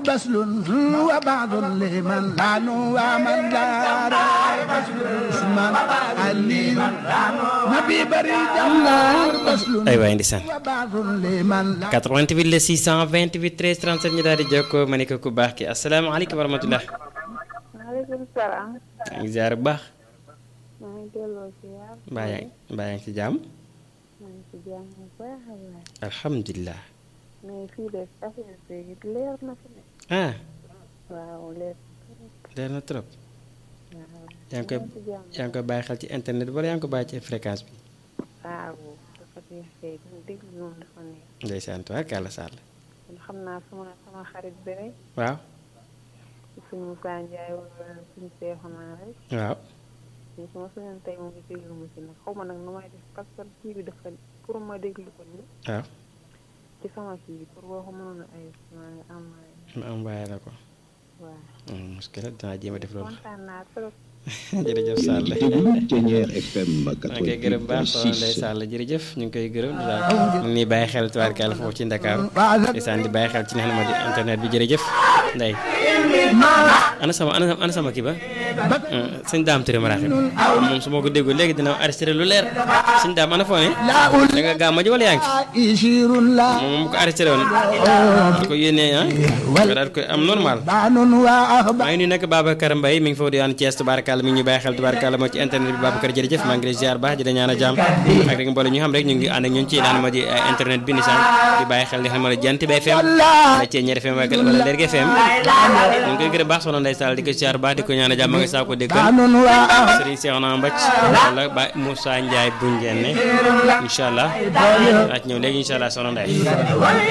بسل وبعض لمن لعن ومن دار عثمان علي نبي بري جمال بسل ay waay ndeysaan وبعض لمن لعن 88 la 628 13 37 ñu daal di jokkoo ma ne ko ku baax ki asalaamaaleykum wa rahmatulah. maaleykum salaam. maa ngi ziar bu baax. maa ngi delloo si yaar. mbaa yaa ngi mbaa yaa ngi ci jàmm. maa ngi si jàmm bu baax a baax. alhamdulilah. mais fii de affaire bi leer na fi ne. ah waaw leer. leer na trop. waaw. yaa ngi koy maa ngi si jàmm. yaa ngi koy bàyyi xel ci internet wala yaa ngi ko bàyyi ci fréquence bi. waaw dafa neex kay dama déglu noonu dafa neex. ndeysaan tubaarkàlla Sall. kon xam naa sama sama xarit bi rek. waaw. suñu Moussa Ndiaye wala suñu Seexuna rek. waaw. ñu su ma suñu tey moom it déglu ma si nag xaw ma nag nu may def parce que kii bi dafa pour ma déglu ko nii waaw. ci sama kii boo ko mënoon a ay maa ngi am ma envoyé la ko. waaw. muskila dinaa jéem a def loolu. kontaan naa trop. jërëjëf Sall. Thiéniere FM maa ngi koy gërëm baax soxna Ndeye 88.6 Sall jërëjëf ñu ngi koy gërëm daal ñu ngi bàyyi xel tubaarkàlla foofu ci Ndakaaru ndeysaan di bàyyi xel ci li nga xam ne moo di internet bi jërëjëf Ndeye ana sama ana sama ana sama kii ba sëñ daam Touré maraaxib moom su ma ko déggoo léegi dina arrêté lu leer sëñ daam ana foo ne لا أولئك da nga gàmma ji wala yaa ngi ci يشير لا moom mu ko arrêté woon di ko yónnee ah nga daal koy am normal بان وأخبار maa ngi nuyu nag Babacar Mbaye mi ngi foofu di waan Thiès tubaarkàlla mi ngi ñu bàyyi xel tubaarkàlla moo ci internet bi Babacar jërëjëf maa ngi lay ziar baax di la ñaan a jàmm ak rek mboolem ñu xam rek ñu ngi ànd ak ñun ci naan ma di eh, internet bi ni sax di bàyyi xel li xam ne Jant bi FM wala Thiéniere FM wala wala Lergui FM ñu ngi koy gërëm baax soxna Ndeye Sall di ko ziar baax di ko ñaan a jàmm nga saa ko déggal بان وأخبار Serigne Cheikhouna Mbacke wala Ba Moussa Ndiaye bu Njenne incha allah. waa ci ñëw léegi incha allah soxna Ndeye